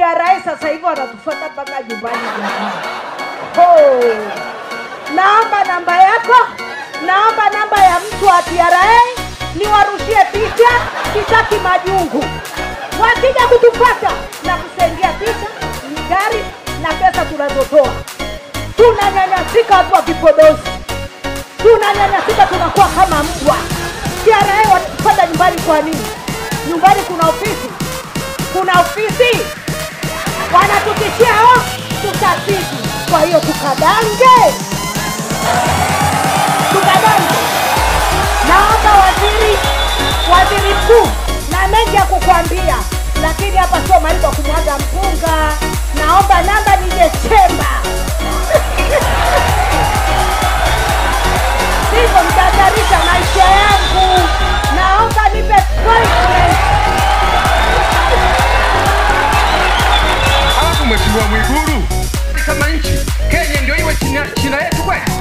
TRA sasa hivi wanatufuata mpaka nyumbani jamani. Oh. Naomba namba yako, naomba namba ya mtu wa TRA niwarushie picha, sitaki majungu. Wakija kutupata na kusaidia picha, ni gari na pesa tunazotoa. Tunanyanyasika watu wa vipodozi, tunanyanyasika, tunakuwa kama mbwa. TRA wanatupata nyumbani kwa nini? Nyumbani kuna ofisi, kuna ofisi wanatutishia oh, tutazidi. Kwa hiyo tukadange, tukadange. Naomba waziri, waziri mkuu, na mengi ya kukwambia, lakini hapa sio mahali pa kumwaga mpunga. Naomba namba nije chemba sivyo mtahatarisha maisha yangu. Naomba nipe appointment. Alafu mheshimiwa Mwigulu, kama nchi Kenya ndio iwe china, china yetu kweli?